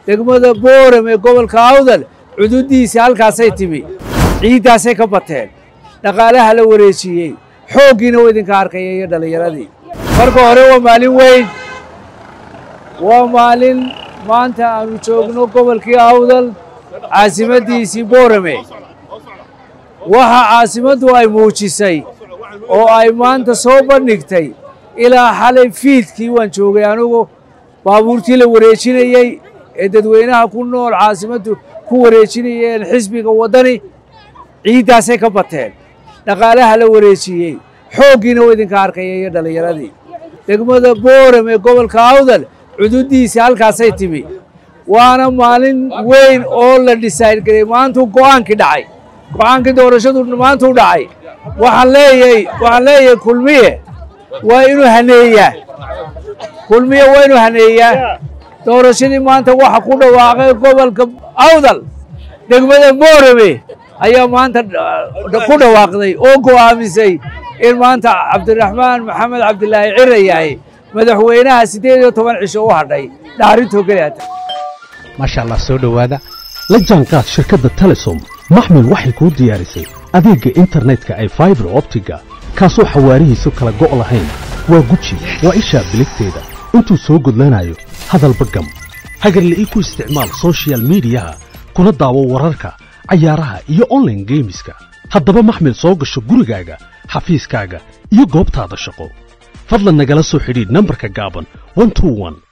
degmada booram ee gobolka awdal cududiisii halkaasay timi ciiddaasay ka bateen dhaqaalaha la wareejiyey xooggiina waa idinka arkaya iyo dhallinyaradii marka hore waa maalin weyn waa maalin maanta aanu joogno gobolkii awdal caasimaddiisii boorame waxa caasimaddu ay muujisay oo ay maanta soo bandhigtay ilaa xalay fiidkii waan joogay anugu baabuurtii la wareejinayey ee dadweynaha ku nool caasimaddu ku wareejinayeen xisbiga waddani ciiddaasay ka bateen dhaqaalaha la wareejiyey xooggiina waa idinka arkaya iyo dhallinyaradii degmada booram ee gobolka awdal cududiisii halkaasay timi waana maalin weyn oo la dhisayn garay maantuu go'aankii dhacay go'aankii doorashadu maantuu dhacay waxaan leeyahay waxaan leeyahay kulmiye waa inuu haneeyaa kulmiye waa inuu haneeyaa doorashadii maanta waxa ku dhawaaqay gobolka awdal degmada boorame ayaa maanta ku dhawaaqday oo go'aamisay in maanta cabdiraxmaan maxamed cabdilaahi cira yahay madaxweynaha siddeed iyo toban cisho u hadhay dhaarintoo keliyaata maasha allah soo dhowaada la jaanqaad shirkadda telesom maxmil waxay kuu diyaarisay adeegga internetka ay faibar optiga kaasoo xawaarihiisu kala go' lahayn waa guji waa ishaa biligteeda intuu soo gudlanayo hadalba gam hagarle ii ku isticmaal sochial midiyaha kuna daawo wararka cayaaraha iyo onlaine geemiska haddaba maxmil soo gasho gurigaaga xafiiskaaga iyo goobtaada shaqo fadlan nagala soo xidhiidh nambarka gaaban